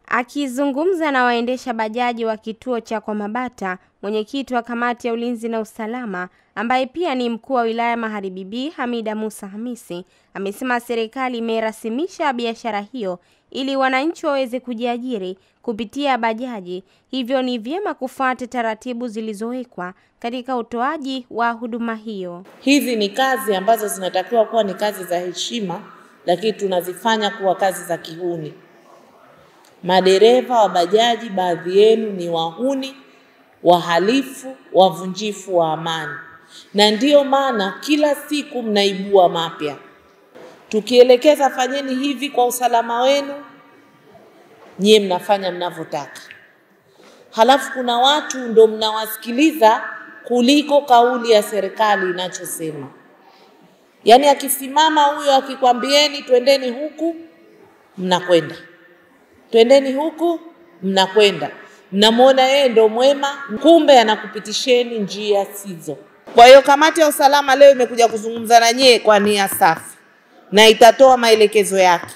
Akizungumza na waendesha bajaji wa kituo cha Kwamabata, mwenyekiti wa kamati ya ulinzi na usalama ambaye pia ni mkuu wa wilaya Magharibi B Hamida Musa Hamisi amesema serikali imerasimisha biashara hiyo ili wananchi waweze kujiajiri kupitia bajaji, hivyo ni vyema kufuata taratibu zilizowekwa katika utoaji wa huduma hiyo. Hizi ni kazi ambazo zinatakiwa kuwa ni kazi za heshima, lakini tunazifanya kuwa kazi za kihuni. Madereva wa bajaji, baadhi yenu ni wahuni, wahalifu, wavunjifu wa amani, na ndiyo maana kila siku mnaibua mapya. Tukielekeza fanyeni hivi kwa usalama wenu, nyie mnafanya mnavyotaka, halafu kuna watu ndo mnawasikiliza kuliko kauli ya serikali inachosema. Yaani akisimama huyo akikwambieni twendeni huku, mnakwenda twendeni huku, mnakwenda, mnamwona yeye ndo mwema, kumbe anakupitisheni njia sizo. Kwa hiyo kamati ya usalama leo imekuja kuzungumza na nyie kwa nia safi, na itatoa maelekezo yake,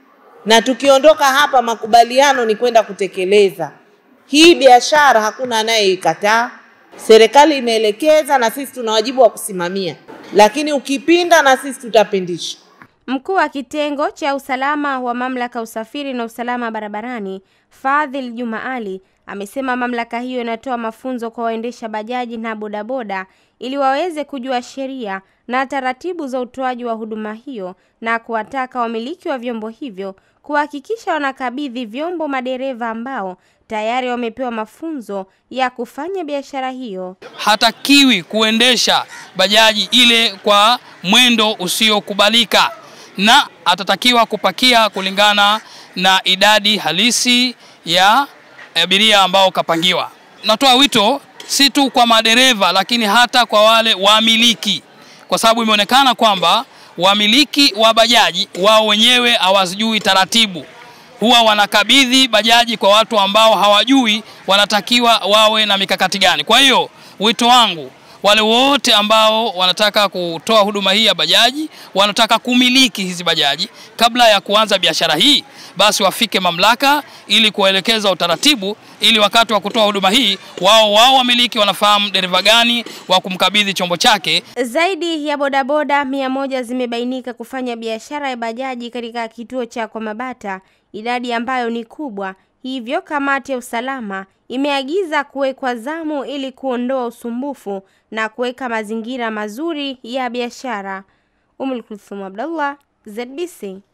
na tukiondoka hapa, makubaliano ni kwenda kutekeleza hii biashara. Hakuna anayeikataa, serikali imeelekeza, na sisi tuna wajibu wa kusimamia, lakini ukipinda, na sisi tutapindisha. Mkuu wa kitengo cha usalama wa mamlaka usafiri na usalama barabarani Fadhil Juma Ali amesema mamlaka hiyo inatoa mafunzo kwa waendesha bajaji na bodaboda ili waweze kujua sheria na taratibu za utoaji wa huduma hiyo na kuwataka wamiliki wa vyombo hivyo kuhakikisha wanakabidhi vyombo madereva ambao tayari wamepewa mafunzo ya kufanya biashara hiyo. Hatakiwi kuendesha bajaji ile kwa mwendo usiokubalika na atatakiwa kupakia kulingana na idadi halisi ya abiria ambao kapangiwa. Natoa wito si tu kwa madereva, lakini hata kwa wale wamiliki, kwa sababu imeonekana kwamba wamiliki wa bajaji wao wenyewe hawazijui taratibu, huwa wanakabidhi bajaji kwa watu ambao hawajui wanatakiwa wawe na mikakati gani. Kwa hiyo wito wangu wale wote ambao wanataka kutoa huduma hii ya bajaji, wanataka kumiliki hizi bajaji, kabla ya kuanza biashara hii, basi wafike mamlaka ili kuwaelekeza utaratibu, ili wakati wa kutoa huduma hii wao wao wamiliki wanafahamu dereva gani wa kumkabidhi chombo chake. Zaidi ya bodaboda mia moja zimebainika kufanya biashara ya bajaji katika kituo cha Kwamabata, idadi ambayo ni kubwa. Hivyo kamati ya usalama imeagiza kuwekwa zamu ili kuondoa usumbufu na kuweka mazingira mazuri ya biashara. Umul Kulthum Abdullah, ZBC.